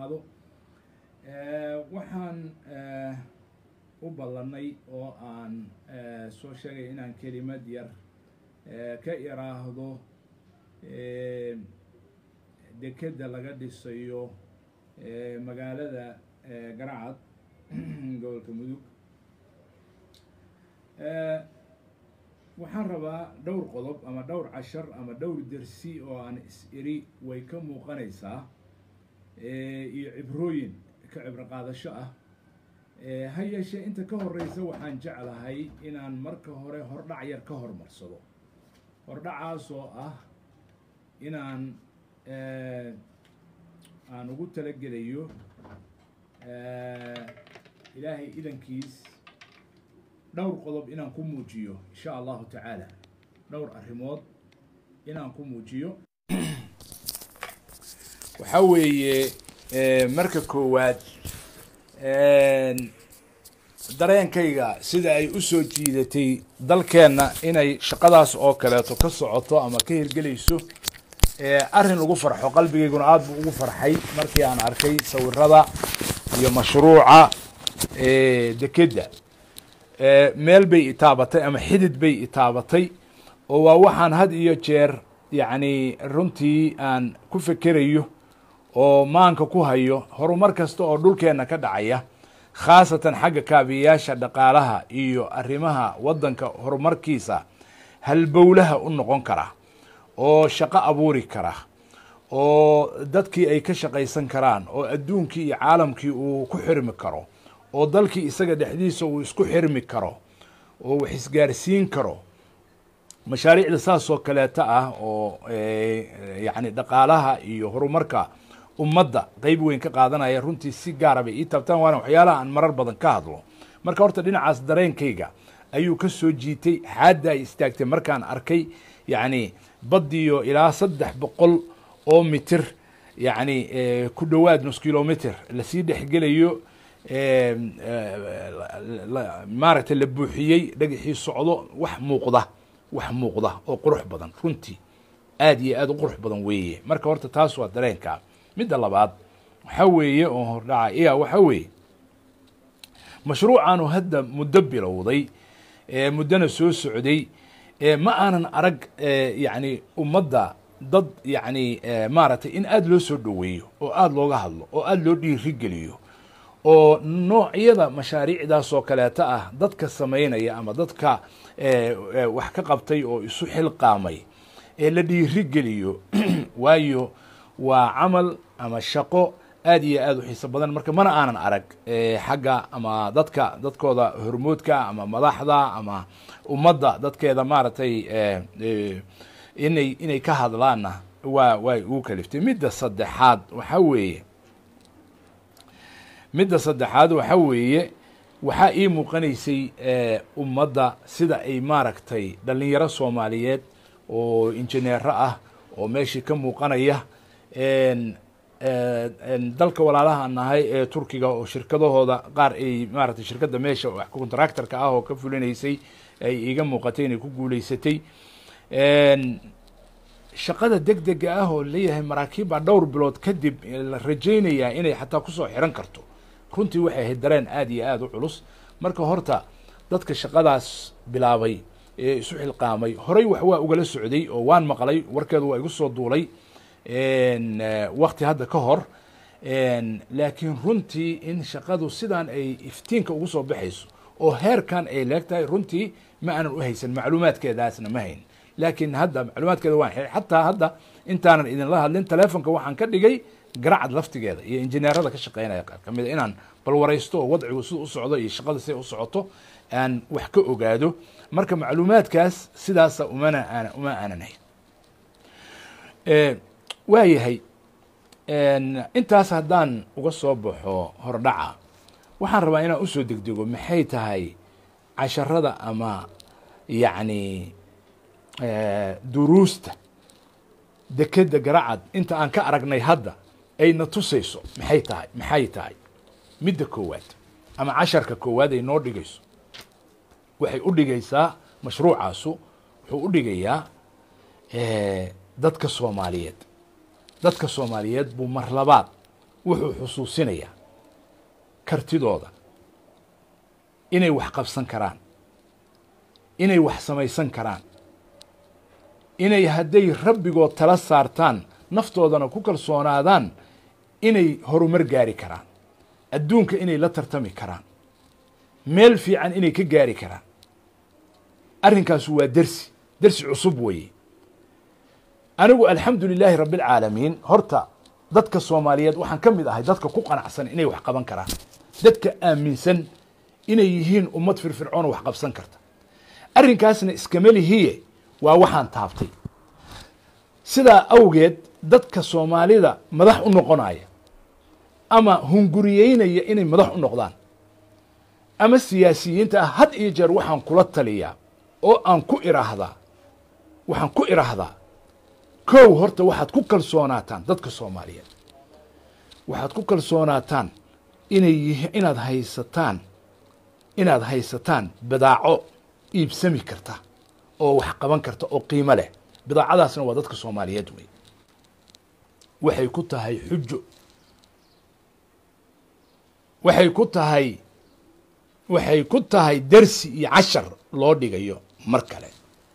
qaado waxaan u ballanay oo aan soo sheegay inaan kelimad yar ka iraahdo dekedda laga dhisayo magaalada garacad gobolka mudug waxaan rabaa dhowr qodob ama dhowr cashar ama dhowr dersi oo aan is-iri way ka muuqanaysaa iyo cibrooyin ka cibro qaadasho ah ha yeeshee inta ka horeysa waxaan jeclahay inaan marka hore hordhac yar ka hormarsado hordhacaasoo ah inaan aan ugu talagelayo ilaahay idankiis dhowr qodob inaan ku muujiyo insha allahu tacaala dhowr arrimood inaan ku muujiyo waxaa weeye marka koowaad dareenkayga sida ay u soo jiidatay dalkeenna inay shaqadaas oo kaleeto ka socoto ama ka hirgelayso arrin lagu farxo qalbigayguna aada buu ugu farxay markii aan arkay sawirada iyo mashruuca dekedda meel bay itaabatay ama xidid bay itaabatay oo waa waxaan had iyo jeer yacni runtii aan ku fekerayo oo maanka ku hayo horumar kasta oo dhulkeenna ka dhacaya khaasatan xagga kaabiyayaasha dhaqaalaha iyo arrimaha waddanka horumarkiisa halbowlaha u noqon kara oo shaqo abuuri kara oo dadkii ay ka shaqaysan karaan oo adduunkii iyo caalamkii uu ku xirmi karo oo dalkii isaga dhexdiisa uu isku xirmi karo oo wax isgaarsiin karo mashaariicda saas oo kaleeta ah oo yacni dhaqaalaha iyo horumarka ummadda qeyb weyn ka qaadanaya runtii si gaara bay ii taabtaan waana waxyaalaha aan marar badan ka hadlo marka horta dhinacaas dareenkayga ayuu ka soo jiitay xaadda ay istaagtay markaan arkay yacni baddiyo ilaa saddex boqol oo mitir yacni ku dhowaad nus kilometer lasii dhexgelayo maaragtay la buuxiyey dhagaxii socdo wax muuqda wax muuqda oo qurux badan runtii aad iyo aad u qurux badan weeye marka horta taas waa dareenka midda labaad waxaa weeye oo hordhaca iya waxaa weeye mashruucaanu hadda muddo bilowday muddona soo socday ma aanan arag yacni ummadda dad yacni maaragtay in aada loo soo dhoweeyo oo aada looga hadlo oo aada loo dhiirigeliyo oo noocyada mashaariicdaas oo kaleeta ah dadka samaynaya ama dadka wax ka qabtay oo isu xilqaamay ee la dhiirigeliyo waayo waa camal ama shaqo aad iyo aad u xiiso badan marka mana aanan arag xagga ama dadka dadkooda hormoodka ama madaxda ama ummadda dadkeeda maaragtay inay inay ka hadlaanna waa way ugu kaliftay midda saddexaad waxaa weeye midda saddexaad waxaa weeye waxaa ii muuqanaysay ummadda sida ay maaragtay dhalinyaro soomaaliyeed oo injineero ah oo meeshii ka muuqanaya dalka walaalaha nahay ee turkiga oo shirkadahooda qaar ay maaragtay shirkadda meesha contractorka ah oo ka fulinaysay ay iiga muuqatay inay ku guuleysatay shaqada deg dega ah oo leeyahay maraakiib baa dhowr bilood kadib la rajaynayaa inay xataa kusoo xiran karto runtii waxay ahayd dareen aad iyo aada u culus marka horta dadka shaqadaas bilaabay ee isu xilqaamay horey wax waa ugala socday oo waan maqlay warkeedu waa igu soo duulay wakti hadda ka hor laakiin runtii in shaqadu sidaan ay iftiinka ugu soo baxayso oo heerkan ay leeg tahay runtii ma aanan u haysan macluumaadkeedaasna ma hayn laakiin hadda macluumaadkeeda waan xilay xataa hadda intaanan idinla hadlin telefonka waxaan ka dhigay garacad laftigeeda iyo injineerada ka shaqeynaya qaar kamid a inaan bal waraysto oo wadcigu sida u socdo iyo shaqada siday u socoto aan wax ka ogaado marka macluumaadkaas sidaasa umana aan uma aanan hayn waayahay intaas haddaan uga soo baxo hordhaca waxaan rabaa inaan usoo degdego maxay tahay casharada ama yacni duruusta dekedda garacad inta aan ka aragnay hadda ayna tusayso maxay tahay maxay tahay midda koowaad ama casharka koowaad ay noo dhigayso waxay u dhigaysaa mashruucaasu wuxuu u dhigayaa dadka soomaaliyeed dadka soomaaliyeed buu mar labaad wuxuu xusuusinayaa kartidooda inay wax qabsan karaan inay wax samaysan karaan inay hadday rabbigood tala saartaan naftoodana ku kalsoonaadaan inay horumar gaari karaan adduunka inay la tartami karaan meel fiican inay ka gaari karaan arrinkaasu waa dersi dersi cusub weeye anigu alxamdu lilaahi rabbi alcaalamiin horta dadka soomaaliyeed waxaan ka mid ahay dadka ku qanacsan inay wax qaban karaan dadka aaminsan inay yihiin ummad firfircoona wax qabsan karta arrinkaasna iskama lihiye waa waxaan taabtay sidaa awgeed dadka soomaalida madax u noqonaya ama hunguriyeynaya inay madax u noqdaan ama siyaasiyiinta ah had iyo jeer waxaan kula taliyaa oo aan ku iraahdaa waxaan ku iraahdaa kow horta waxaad ku kalsoonaataan dadka soomaaliyeed waxaad ku kalsoonaataan inay yihi inaad haysataan inaad haysataan bidaaco iibsami karta oo wax qaban karta oo qiimo leh bidaacadaasna waa dadka soomaaliyeed wey waxay ku tahay xujo waxay ku tahay waxay ku tahay dersi iyo cashar loo dhigayo mar kale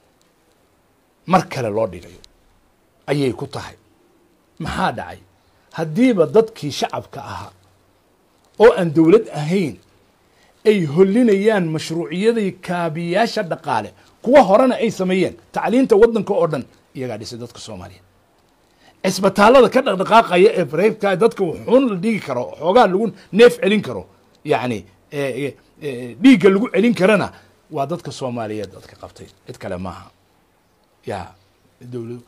mar kale loo dhigayo ayay ku tahay maxaa dhacay haddiiba dadkii shacabka ahaa oo aan dowlad ahayn ay hollinayaan mashruuciyadii kaabiyaasha dhaqaale kuwa horena ay sameeyeen tacliinta waddanka oo dhan iyagaa dhisay dadka soomaaliyeed cisbitaallada ka dhaqdhaqaaqaya ee bareybka dadka wuxuun la dhigi karo xoogaa lagu neef celin karo yacni dhiigga lagu celin karana waa dadka soomaaliyeed dadka qabtay cid kale maaha ya dowlad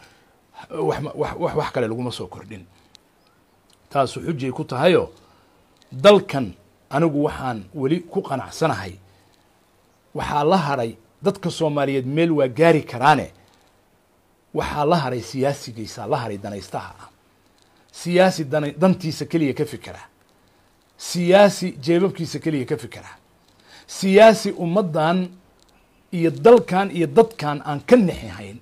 wax wax kale laguma soo kordhin taasu xujay ku tahayoo dalkan anigu waxaan weli ku qanacsanahay waxaa la hadhay dadka soomaaliyeed meel waa gaari karaane waxaa la hadhay siyaasigiisaa la hadhay danaystaha ah siyaasi dan dantiisa keliya ka fikera siyaasi jeebabkiisa keliya ka fikera siyaasi ummaddan iyo dalkan iyo dadkan aan ka nexi hayn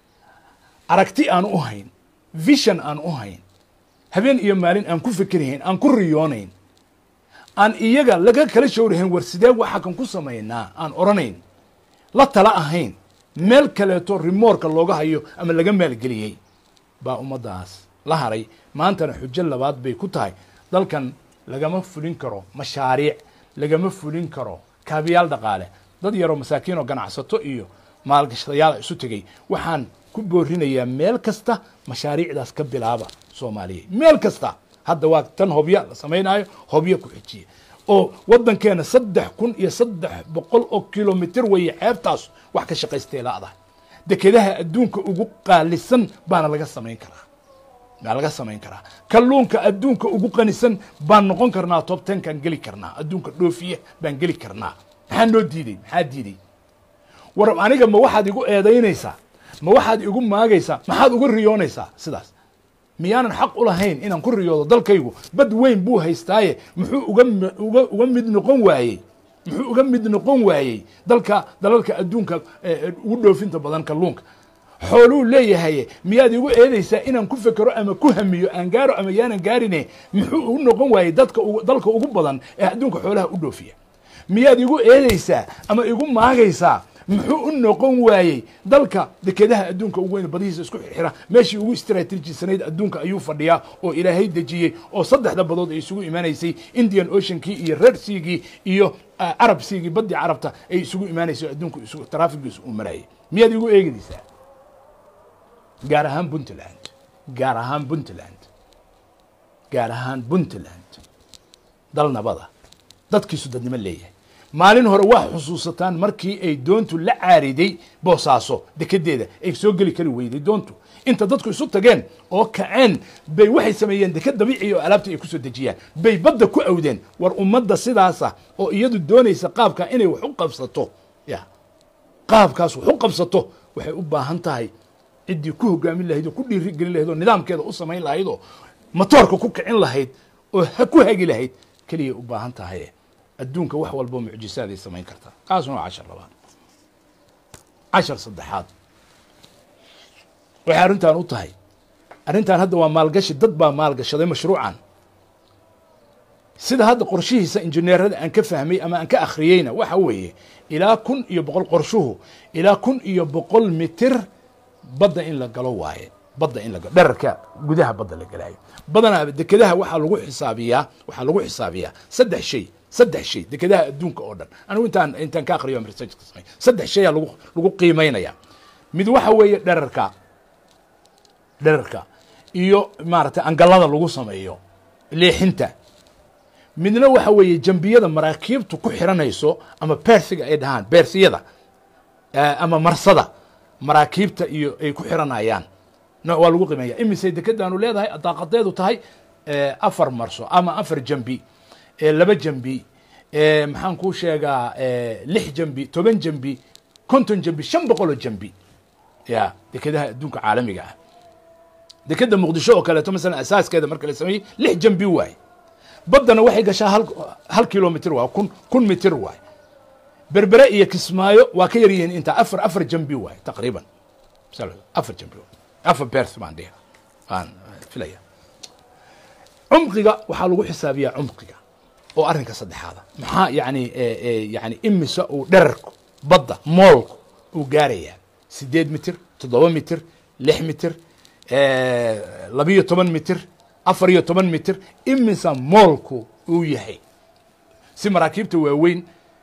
aragti aan u hayn vision aan u hayn habeen iyo maalin aan ku fikirhayn aan ku riyoonayn aan iyaga laga kala showrahayn war sidee waxa kan ku samaynaa aan odhanayn la tala ahayn meel kaleeto rimoorka looga hayo ama laga maalgeliyey baa ummaddaas la haray maantana xujo labaad bay ku tahay dalkan lagama fulin karo mashaariic lagama fulin karo kaabiyaal dhaqaale dad yaroo masaakiin oo ganacsato iyo maalgashadayaal isu tegey waxaan ku boorinayaa meel kasta mashaariicdaas ka bilaaba soomaaliya meel kasta hadda waa tan hobya la samaynayo hobyo ku xijiya oo waddankeena saddex kun iyo saddex boqol oo kilomitr weeye ceebtaas wax ka shaqaystay laadahay dekedaha adduunka ugu qaalisan baana laga samayn karaa baa laga samayn karaa kalluunka adduunka ugu qanisan baan noqon karnaa tob tenkaan geli karnaa adduunka dhoofiya baan geli karnaa maxaa noo diiday maxaa diiday war aniga ma waxaad igu eedaynaysaa ma waxaad igu maagaysaa maxaad uga riyoonaysaa sidaas miyaanan xaq u lahayn inaan ku riyoodo dalkaygu bad weyn buu haystaaye muxuu uga uga uga mid noqon waayey muxuu uga mid noqon waayey dalka dalalka adduunka ugu dhoofinta badan kalluunka xooluu leeyahay miyaad igu eedaysaa inaan ku fekero ama ku hamiyo aan gaaro ama yaanan gaarine muxuu u noqon waayey dadka dalka ugu badan ee adduunka xoolaha u dhoofiya miyaad igu eedaysaa ama igu maagaysaa muxuu u noqon waayey dalka dekedaha adduunka ugu weyn badihiisa isku xirxira meeshii ugu istraatiijisanayd adduunka ayuu fadhiyaa oo ilaahay dejiyey oo saddexda badood ay isugu imaanaysay indian oceankii iyo red seagii iyo arab seagii baddii carabta ay isugu imaanaysay adduunka isugu traafigiisu uu marayay miyaad igu eegaysaa gaar ahaan puntland gaar ahaan puntland gaar ahaan puntland dal nabada dadkiisu dadnimo leeyahay maalin hore waa xusuusataan markii ay doontu la caariday boosaaso dekedeeda ay soo geli kari weyday doontu inta dadku isu tageen oo kaceen bay waxay sameeyeen deked dabiiciya oo alaabta ay kusoo dejiyaan bay badda ku awdeen war ummadda sidaasa oo iyadu doonaysa qaabka inay wax u qabsato ya qaabkaas wax u qabsato waxay u baahan tahay ciddii ku hogaamin lahayd oo ku dhiirigelin lahayd oo nidaamkeeda u samayn lahayd oo matoorka ku kicin lahayd oo ku hagi lahayd keliyay u baahan tahay adduunka wax walbo mucjisaaday samayn kartaa kaasuna waa cashar labaad cashar saddexaad waxay arrintan u tahay arrintan hadda waa maalgashi dad baa maalgashaday mashruucan sida hadda qorshihiisa injineerada aan ka fahmay ama aan ka akhriyeyna waxa weeye ilaa kun iyo boqol qorshuhu ilaa kun iyo boqol mitir badda in la galo waaye badda in la galo dherarka gudaha badda la galaayo badanaa dekedaha waxaa lagu xisaabiyaa waxaa lagu xisaabiyaa saddex shay saddex shay dekedaha adduunka oo dhan anigu intaan intaan ka akhriyo research ka samay saddex shayaa lagu lagu qiimeynaya mid waxa weeye dherarka dherarka iyo maaragtay angalada lagu sameeyo leexinta midna waxa weeye jambiyada maraakiibtu ku xiranayso ama beersiga ay dhahaan beersiyada ama marsada maraakiibta iyo ay ku xiranayaan waa lagu qiimeeya imisay dekedaanu leedahay daaqadeedu tahay afar marso ama afar jambi laba jambi maxaan kuu sheegaa lix jambi toban jambi konton jambi shan boqoloo jambi ya dekedaha adduunka caalamiga ah dekeda muqdisho oo kaleeto masalan asaaskeeda marka la sameeyey lix jambi waaye baddana waxay gashaa hal hal kilomitr waay kun kun mitir waay berbere iyo kismaayo waa ka yar yihiin intaa afar afar jambi waay taqriiban afar jambi afar bers baan dhihi waan filaya cumqiga waxaa lagu xisaabiyaa cumqiga oo arrinka saddexaada maxaa yani yani imisa uu dherarku badda moolku uu gaarayaa sideed mitir toddoba mitir lix mitir labiyo toban mitir afar iyo toban mitir imisa moolku uu yahay si maraakiibta waaweyn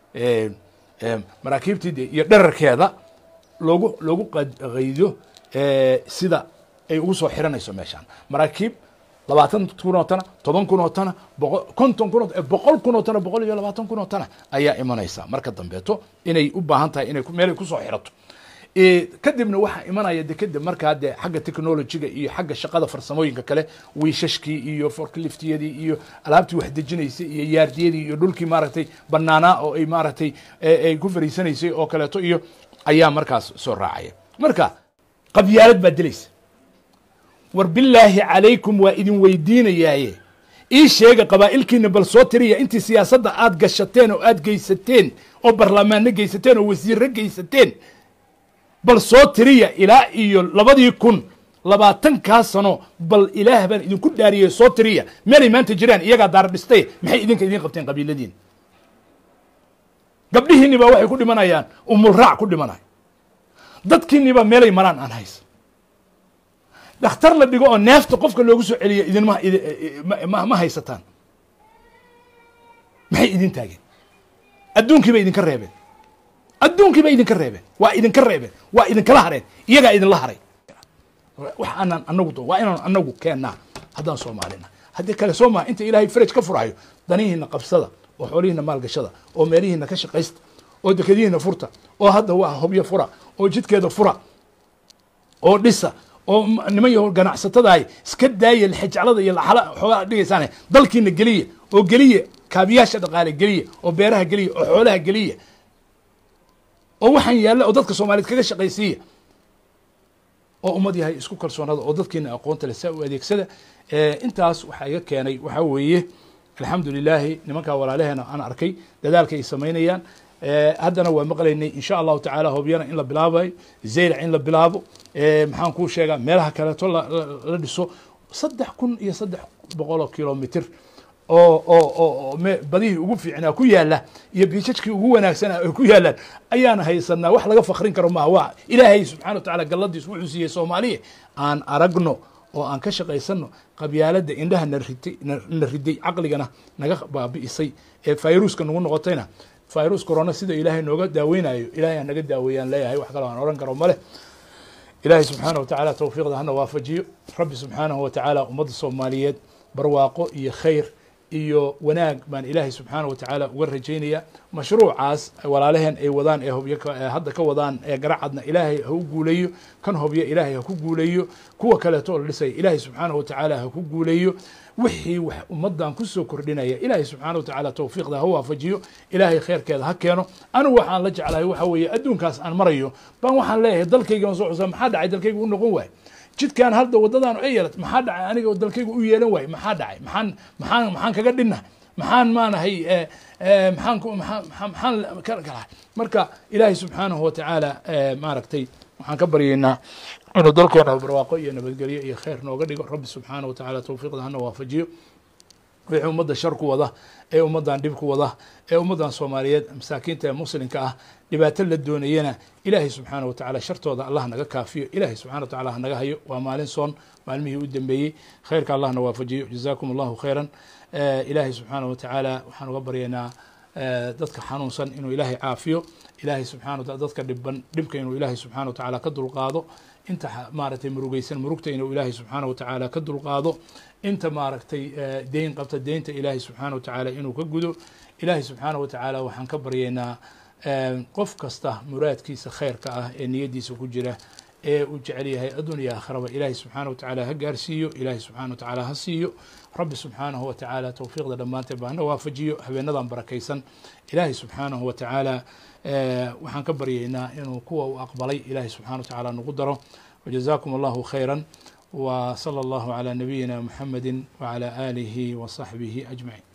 maraakiibtii iyo dherarkeeda loogu loogu qaydo sida ay ugu soo xiranayso meeshaan maraakiib labaatan kun oo tana toban kun oo tana boqo konton kun oo boqol kun oo tana boqol iyo labaatan kun oo tana ayaa imanaysa marka dambeeto inay u baahan tahay inay meelay kusoo xirato kadibna waxaa imanaya dekeda markaa dee xagga technologiga iyo xagga shaqada farsamooyinka kale wiishashkii iyo forkliftiyadii iyo alaabtii wax dejinaysay iyo yaardiyadii iyo dhulkii maaragtay banaanaa oo ay maaragtay ay ku fariisanaysay oo kaleeto iyo ayaa markaas soo raacaya marka qabyaalad baa dilaysa war bilaahi calaykum waa idin weydiinayaaye ii sheega qabaa'ilkiina bal soo tiriya intii siyaasadda aad gashateen oo aad geysateen oo barlamaano geysateen oo wasiirro geysateen bal soo tiriya ilaa iyo labadii kun labaatankaa sano bal ilaah baan idinku dhaariyey soo tiriya meelay maanta jiraan iyagaa daara dhistay maxay idinka idiin qabteen qabiiladiina gabdhihiinni baa waxay ku dhimanayaan umulraac ku dhimanaya dadkiinni baa meelay maraan aan haysa dhakhtar la dhigo oo neefta qofka loogu soo celiya idinma ma haysataan maxay idin taageen adduunkii bay idinka reebeen adduunkii bay idinka reebeen waa idinka reebeen waa idinkala hareen iyagaa idinla haray wax aanaan anagu waa inaan anagu keennaa haddaan soomaalina haddii kale soo maha inta ilaahay faraj ka furayo danihiina qabsada oo xoolihiina maalgashada oo meelihiina ka shaqaysta oo dekadihiina furta oo hadda waa hobyo fura oo jidkeeda fura oo dhisa oo niman yaho ganacsatadahay iska daaya lixijaclada iyo laxala xoogaa dhigaysaane dalkiina geliya oo geliya kaabiyaasha dhaqaale geliya oo beeraha geliya oo xoolaha geliya oo waxaan yaalla oo dadka soomaaliyeed kaga shaqaysiiya oo ummad yahay isku kalsoonada oo dadkiina aqoonta leh saa u adeegsada intaas waxaa iga keenay waxaa weeye alxamdu lilaahi nimankaa walaalaheena aan arkay dadaalka ay samaynayaan haddana waa maqlaynay insha allahu tacaala hobyana in la bilaabayo zaylac in la bilaabo maxaan kuu sheegaa meelaha kaleeto la dhiso saddex kun iyo saddex boqoloo kilomitr oo oo oo badihii ugu fiicnaa ku yaala iyo biijajkii ugu wanaagsanaa ay ku yaalaan ayaan haysanaa wax laga fakrin karo maaha waa ilaahay subxana wa tacala galladiis wuxuu siiyey soomaaliya aan aragno oo aan ka shaqaysano qabyaaladda indhaha na ritay na riday caqligana naga baabi'isay ee fayruuska nagu noqotayna fayrus corona sida ilaahay nooga daaweynayo ilahay ha naga daaweeyaan leeyahay wax kaloo aan oran karo male ilaahay subxaana wa tacaala tawfiiqda hana waafajiyo rabbi subxaanahu wa tacaala ummadda soomaaliyeed barwaaqo iyo khayr iyo wanaag baan ilaahay subxaana wa tacaala uga rajaynaya mashruucaas walaalaheen ay wadaan ee hobyo hadda ka wadaan ee garacadna ilaahay ha u guuleeyo kan hobyo ilaahay ha ku guuleeyo kuwa kaleeto oo la dhisaya ilaahay subxaana wa tacaala ha ku guuleeyo wixii wax ummadan kusoo kordhinaya ilaahay subxaana wa tacaala tawfiiqda ha waafajiyo ilaahay kheyrkeeda ha keeno anigu waxaan la jeclahay waxa weeye adduunkaas aan marayo baan waxaan leeyahay dalkayga aan soo xusaa maxaa dhacay dalkayga u noqon waayo jidkan hadda wadadaan ay yeelat maxaa dhacay aniga oo dalkayga u yeelan waayo maxaa dhacay maxaan maxaan maxaan kaga dhinnahay maxaan maanahay maxaan maxaan ka galahay marka ilaahay subxaanahu wa tacaala maaragtay waxaan ka baryaynaa inuu dalkeena barwaaqo iyo nabadgelyo iyo khayr nooga dhigo rabbi subxaanahu wa tacaala tawfiiqda hana waafajiyo wixii ummadda shar ku wada ee ummaddan dhib ku wada ee ummaddan soomaaliyeed masaakiinta ee muslimka ah dhibaato la doonayana ilaahay subxaana watacaala shartooda allah naga kaafiyo ilaahay subxana wa tacala hanaga hayo waa maalin soon maalmihii u dambeeyey khayrka allahna waafajiyo jazaakum allahu khayran ilaahay subxaana wa tacaala waxaan uga baryaynaa dadka xanuunsan inuu ilaahay caafiyo ilaahay subxana wataala dadka dhiban dhibka inuu ilaahay subxana wa tacaala ka dulqaado inta maaragtay murugeysan murugta inuu ilaahay subxaana wa tacaala ka dulqaado inta maaragtay deyn qabta deynta ilaahay subxaana wa tacaala inuu ka gudo ilaahay subxaana wa tacaala waxaan ka baryaynaa qof kasta muraadkiisa khayrka ah ee niyaddiisa ku jira ee uu jecel yahay adduuniya aakhiraba ilaahay subxaana wa tacaala ha gaarsiiyo ilaahay subxana wa tacaala ha siiyo rabbi subxaanahu wa tacaala towfiiqda dhammaanteed baa hana waafajiyo habeenadan barakaysan ilaahay subxaanahu wa tacaala waxaan ka baryaynaa inuu kuwa uu aqbalay ilaahay subxana wa tacaala nagu daro wajazaakum allahu khayran wa sala allahu calaa nabiyina muxamedi wacala aalihi wa saxbihi ajmaciin